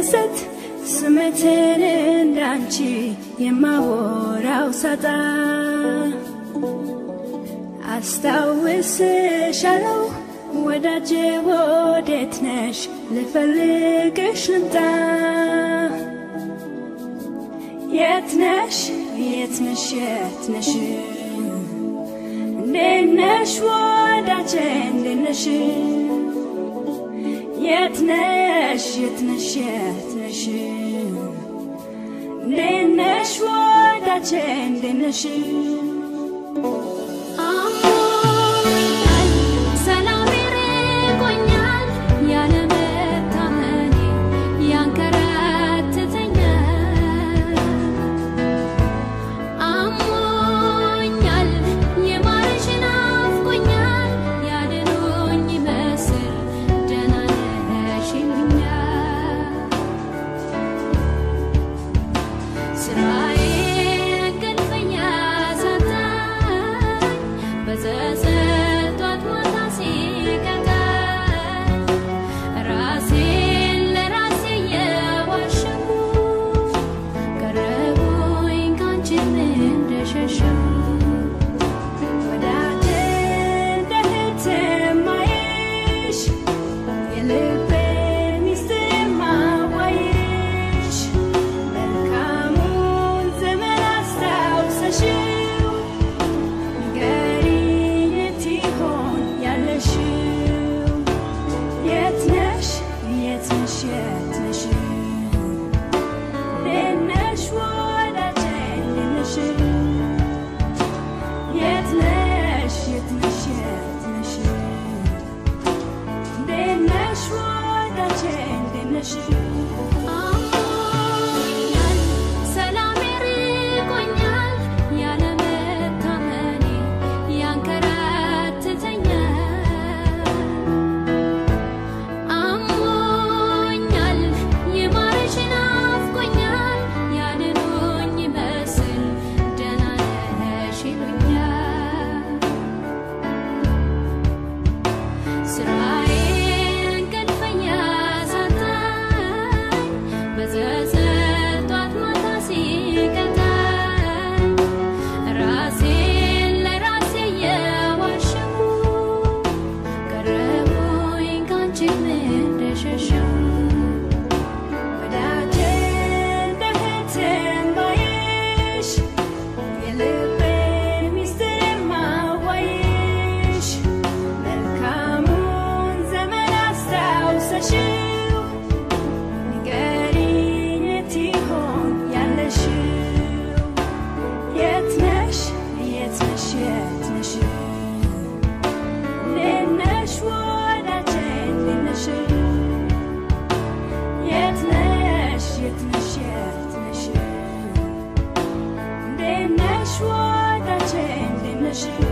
ስደሰት ስሜትን እንዳንቺ የማወራው ሳጣ አስታውስሻለሁ ወዳጄ ወዴት ነሽ ልፈልግሽ ልምጣ የት ነሽ የት ነሽ የት ነሽ እንዴት ነሽ ወዳጄ እንዴት ነሽ የት ነሽ የት ነሽ የት ነሽ እንዴት ነሽ ወዳጄ እንዴት ነሽ አሞኛል ሰላሜ ርቆኛል ያለመታመኔ ያንከራትተኛል አሞኛል የማርሽ ናፍቆኛል ያድኖኝ ይመስል ደህና ነሽ ይሉኛል ስራዬ እንቅልፈኛ ሳጣኝ በጸጸት ጧት ማታ ሲቀጣኝ ራሴን ለራሴ የዋሸሁ ቀረቡኝ ካንቺም እንደሸሸሁ ወዳጄ እንደ እህት የማይሽ የልቤ ሚስጥር የማዋይሽ መልካሙን ዘመን አስታውሰሽው ንገሪኝ የት ይሆን ያለሽው የት ነሽ የት ነሽ የት ነሽ እንዴት ነሽ ወዳጄ እንዴት ነሽ የት ነሽ የት ነሽ የት ነሽ እንዴት ነሽ ወዳጄ እንዴት ነሽ አሞኛል ሰላሜ ርቆኛል ያለመታመኔ ያንከራትተኛል አሞኛል የማርሽ ናፍቆኛል ያድኖኝ ይመስል ደህና ነሽ ይሉኛል ስራዬ እንቅልፈኛ ሳጣኝ በጸጸት ጧት ማታ ሲቀጣኝ ራሴን ለራሴ የዋሸሁ ቀረቡኝ ካንቺም እንደሸሸሁ ወዳጄ እንደ እህት የማይሽ የልቤ ሚስጥር የማዋይሽ መልካሙን ዘመን አስታውሰሽው ንገሪኝ የት ይሆን ያለሽው የት ነሽ የት ነሽ የት ነሽ እንዴት ነሽ ወዳጄ እንዴት ነሽ የት ነሽ የት ነሽ የት ነሽ እንዴት ነሽ ወዳጄ እንዴት ነሽ